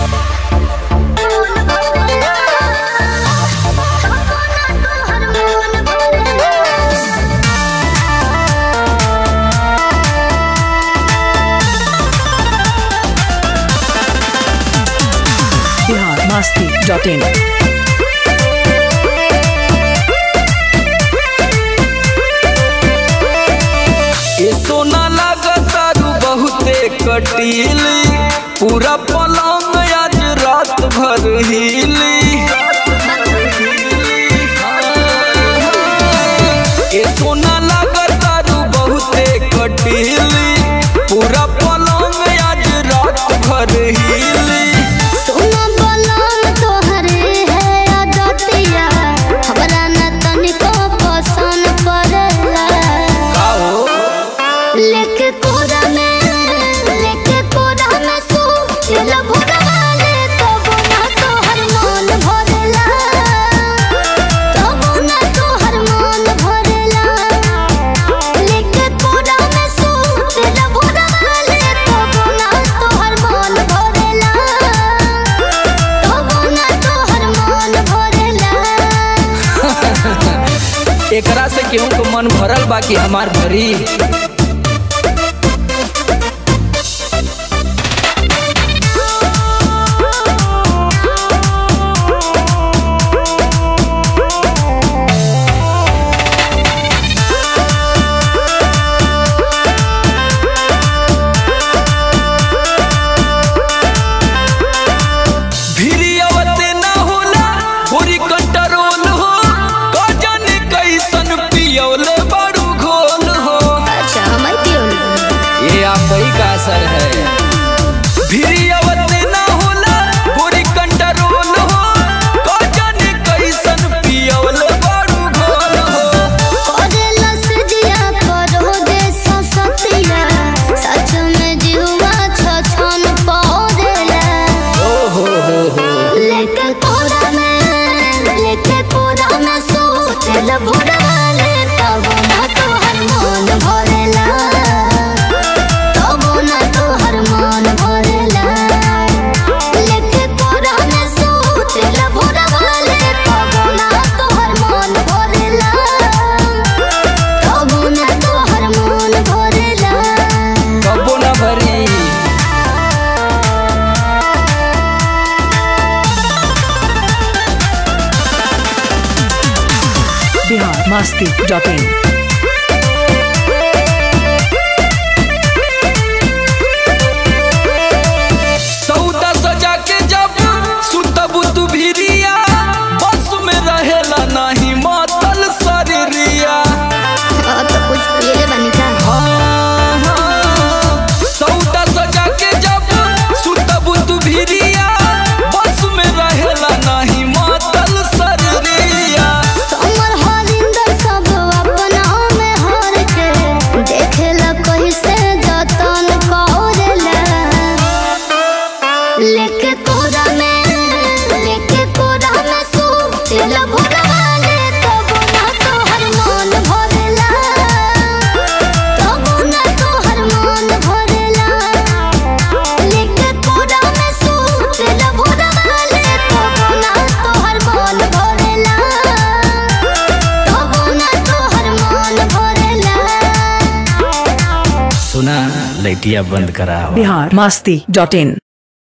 Bihar Masti dot in ए सोना लागतारू बहुते कटीली पूरा पलंग आज रात भर हिली ए सोना लागतारू बहुते कटीली पूरा पलंग आज रात भर हिली सोना बलम तोहरे है आदतिया हमरा न तनिको पसंद पड़ेला का हो लेके कोरा में लेके कोरा में सो दिल भुगवाले तब ना तोहर मन भरेला तब ना तोहर मन भरेला लेके कोरा में सो दिल भुगवाले तब ना तोहर मन भरेला तब ना तोहर मन भरेला एकरा से केहू के मन भरल बा कि हमार भरी भिरियवते ना होला पूरी कंट्रोल हो गजन कैसन पियौले बड़ू घोल हो अच्छा हमारे पियोल ये आप ही का असर है भिरियवते ना होला पूरी कंट्रोल हो गजन कैसन पियौले बड़ू घोल हो करेला से जिया करो दे ससतिया सच में जीवा छछन पौरेला ओ हो हो हो लेके कोरा में लेके कोरा में सोचल भुड़ाले तब ना तोहर मन भरेला तब ना तोहर मन भरेला लेके कोरा में सोचल भुड़ाले तब ना तोहर मन भरेला तब ना तोहर मन भरेला कबो ना भरी बिहार मस्ती डॉट इन सौदा सजा के जब सुतब तू भिरिया बस में रहेला नहीं मातल शरीरिया अब तो कुछ पिए बनी का हाँ, हाँ। सौदा सजा के जब सुतब तू भिरिया बस में रहेला नहीं मातल शरीरिया समर हरिंदर सब अपना में हर के देखेला कैसे जतन करेला लेके कोरा में लेके कोरा में सो दिल भुगवाले तब ना तोहर मन भरेला तब ना तोहर मन भरेला लेके कोरा में सो दिल भुगवाले तब ना तोहर मन भरेला तब ना तोहर मन भरेला सुना लैटिया बंद करा बिहार मस्ती डॉट इन